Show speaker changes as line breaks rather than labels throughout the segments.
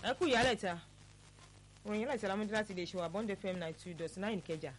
ẹ kú ìyálẹ̀ta ròyìn láti alámúdé láti lè ṣe wà bond fm nine two dot nine kẹjà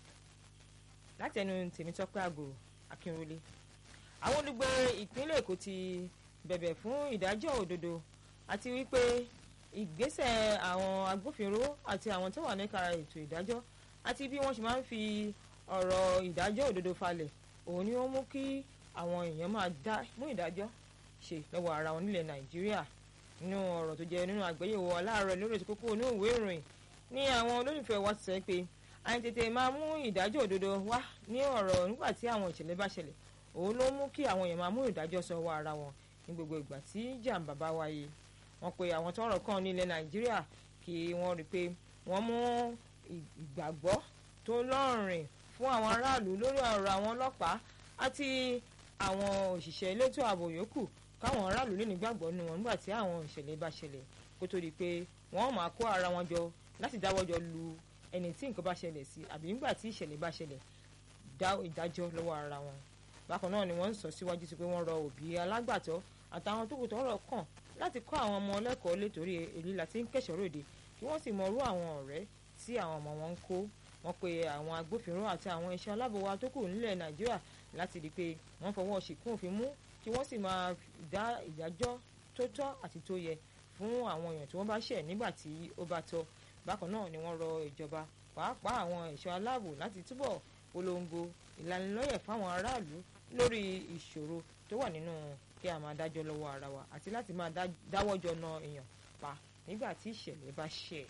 láti ẹnu tèmítọ́pẹ́ àgòrò akínrólé àwọn olùgbé ìpínlẹ̀ èkó ti bẹ̀bẹ̀ fún ìdájọ́ òdodo àti wípé ìgbésẹ̀ àwọn agbófinró àti àwọn tó wà níka ètò ìdájọ́ àti bí wọ́n ṣe máa ń fi ọ̀rọ̀ ìdájọ́ òdodo falẹ̀ òun ni ó mú kí àwọn èèyàn máa dá mú ìdájọ́ ṣe lọ́wọ́ ara wọn nílẹ̀ nàìjíríà nínú ọ̀rọ̀ tó jẹ́ nínú àgbéyẹ̀wò aláàárọ̀ lórí ètò kókó inú ìwé ìròyìn ní àwọn olólùfẹ́ wa sọ pé àìtètè máa mú ìdájọ́ òdodo wá ní ọ̀rọ̀ nígbà tí àwọn ìṣẹ̀lẹ̀ bá ṣẹlẹ̀ òun ló mú kí àwọn èèyàn máa mú ìdájọ́ sọ́wọ́ ara wọn ní gbogbo ìgbà tí jàǹbá bá wáyé wọ́n pe àwọn tọ́rọ̀ kàn nílẹ̀ nàìjíríà kí wọ́n rí i pé wọ́n mú ìgbàgbọ́ tó lọ́rìn fún àwọn aráàlú lórí ọ̀rọ̀ àwọn ọlọ́pàá àti àwọn òṣìṣẹ́ elétò ààbò yòókù káwọn aráàlú lè nígbàgbọ́ nínú wọn nígbà tí àwọn ìṣẹ̀lẹ̀ bá ṣẹlẹ̀ kó tó di pé wọ́n máa kó ara wọn jọ láti dáwọ́jọ lu ẹni tí nǹkan bá ṣẹlẹ̀ sí àbí nígbà tí ìṣẹ̀lẹ̀ bá ṣẹlẹ̀ dá ìdájọ́ lọ́wọ́ ara wọn bákan náà ni wọ́n ń sọ síwájú sí pé wọ́n rọ òbí alágbàtọ́ àtàwọn tó kù tọ́rọ̀ kàn láti kọ́ àwọn ọmọ ọlẹ́kọ̀ọ́ létorí èyí láti ń kẹ̀ṣọ́ ròde kí wọ́n sì mọrú àwọn ọ̀rẹ́ tí àwọn ọmọ wọn ń kó wọ́n pe àwọn agbófinró àti àwọn iṣẹ́ aláàbò wa tó kù nílẹ̀ nàìjíríà láti rí i pé wọ́n fọwọ́ ṣìkún òfin mú kí wọ́n sì máa dá ìdájọ́ tó tọ́ àti tó yẹ fún àwọn èèyàn tí wọ́n bá ṣẹ̀ nígbà tí ó bá tọ́ bákan náà ni wọ́n rọ ìjọba pàápàá àwọn ẹ̀ṣọ́ aláàbò láti túbọ̀ polongo ìlanilọ́yẹ̀ fáwọn aráàlú lórí ìṣòro tó wà nínú kí a máa dájọ́ lọ́wọ́ ara wa àti láti máa dáwọ́jọ na èèyàn pa nígbà tí ìṣẹ̀lẹ̀ bá ṣẹ̀.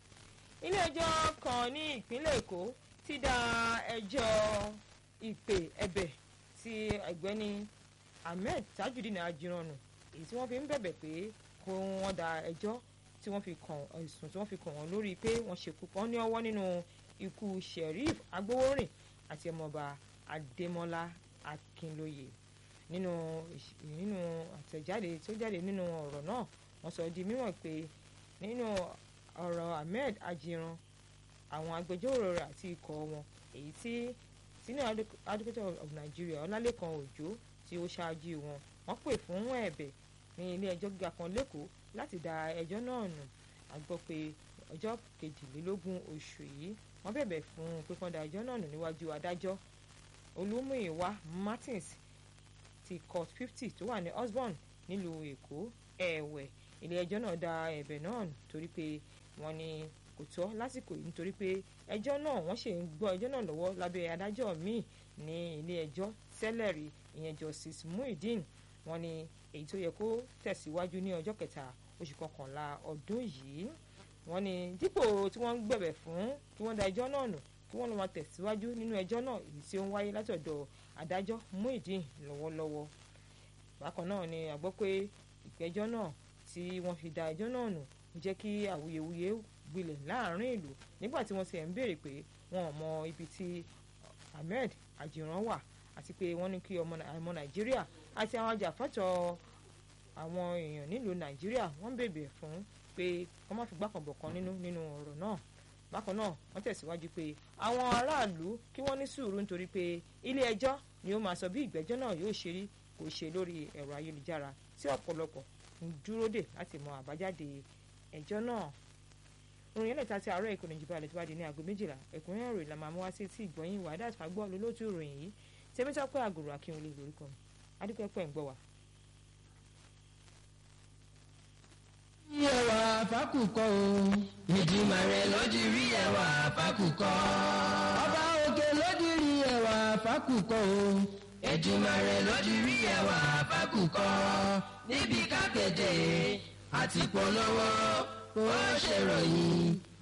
ilé ẹjọ́ kan ní ìpínlẹ̀ èkó ti dá ẹjọ́ ìpè ẹ̀bẹ̀ ti ọ̀gbẹ́ni ahmed tajudeen ajiranu èyí tí wọ́n fi ń bẹ̀bẹ̀ pé kó wọ́n da ẹjọ́ tí wọ́n fi kàn ẹ̀sùn tí wọ́n fi kàn wọ́n lórí pé wọ́n ṣekú pa ní ọwọ́ nínú ikú sheriff agbowórin àti ọmọọba adémọlá akínlóye nínú nínú àtẹ̀jáde tó jáde nínú ọ̀rọ̀ náà wọ́n sọ di mímọ̀ pé nínú ọ̀rọ̀ ahmed ajiran àwọn agbẹjọ́rò rẹ̀ àti ikọ̀ wọn èyí tí senior advocate of nigeria ọlálẹ́kan òjó tí ó ṣáájú wọn wọ́n pè fún ẹ̀bẹ̀ ní ilé ẹjọ́ gíga kan lẹ́kọ̀ọ́ láti da ẹjọ́ náà nù a gbọ́ pé ọjọ́ kejìlélógún oṣù yìí wọ́n bẹ̀bẹ̀ fún pípọ́n da ẹjọ́ náà nù níwájú adájọ́ olúmúyìwá martins ti court fifty tó wà ní osborn nílùú èkó ẹ̀wẹ̀ ilé ẹjọ́ náà da ẹ̀bẹ̀ náà nù torí pé wọ́n ní kò tọ́ lásìkò yìí nítorí pé ẹjọ́ náà wọ́n ṣe ń gbọ́ ẹjọ́ náà lọ́wọ́ lábẹ́ adájọ́ míì ní ilé ẹjọ́ sẹ́lẹ̀rì ìyẹn justice muhyiddin wọ́n ní èyí tó yẹ kó tẹ̀síwájú ní ọjọ́ kẹta oṣù kọkànlá ọdún yìí wọ́n ní dípò tí wọ́n ń gbẹ̀bẹ̀ fún kí wọ́n da ẹjọ́ náà nù kí wọ́n lọ máa tẹ̀síwájú nínú ẹjọ́ náà èyí tí ó ń wáyé látọ̀dọ̀ adájọ́ muhyiddin lọ́wọ́lọ́wọ́ bákan náà ni a gbọ́ pé ìgbẹ́jọ́ náà tí wọ́n fi da ẹjọ́ náà nù jẹ́ kí awuyewuye gbilẹ̀ láàrin ìlú nígbà tí wọ́n ti ẹ̀ ń béèrè pé wọn ò mọ ibi tí ahmed ajiran wà àti pé wọ́n ní kí ọmọ nàìjíríà àti àwọn ajàfẹ́tọ̀ àwọn èèyàn nílùú nàìjíríà wọ́n bèbè fún pé wọ́n má fi gbàkànbọ̀ kan nínú nínú ọ̀rọ̀ náà bákan náà wọ́n tẹ̀síwájú pé àwọn aráàlú kí wọ́n ní sùúrù nítorí pé ilé ẹjọ́ ni ó máa sọ bí ìgbẹ́jọ́ náà yóò ṣe rí kò ṣe lórí ẹ̀rọ ayélujára tí ọ̀pọ̀lọpọ̀ ń dúró dè láti mọ àbájáde ẹjọ́ náà orin ẹlẹ́ta ti àárọ̀ ìkànnì ìjìbá alẹ́ tó bá di ní aago méjìlá ẹ̀kúnrẹ́rẹ́ ìròyìn la máa mú wá sí etí ìgbọ̀nyìn wàdà àtàgbọ́ lólótú ìròyìn yìí tẹ́mítọ́pẹ́ àgùrò akínwolé lórúkọ mi adúpẹ́ pẹ́ ń gbọ́ wa.
ẹwà fákùkọ o. ìdìmọ̀ rẹ̀ ló di rí ẹwà fákùkọ. ọba òkè ló di rí ẹwà fákùkọ o. ìdìmọ̀ rẹ̀ ló di rí ẹwà fákùkọ. níbi kákéde àti polówó ó ṣèròyìn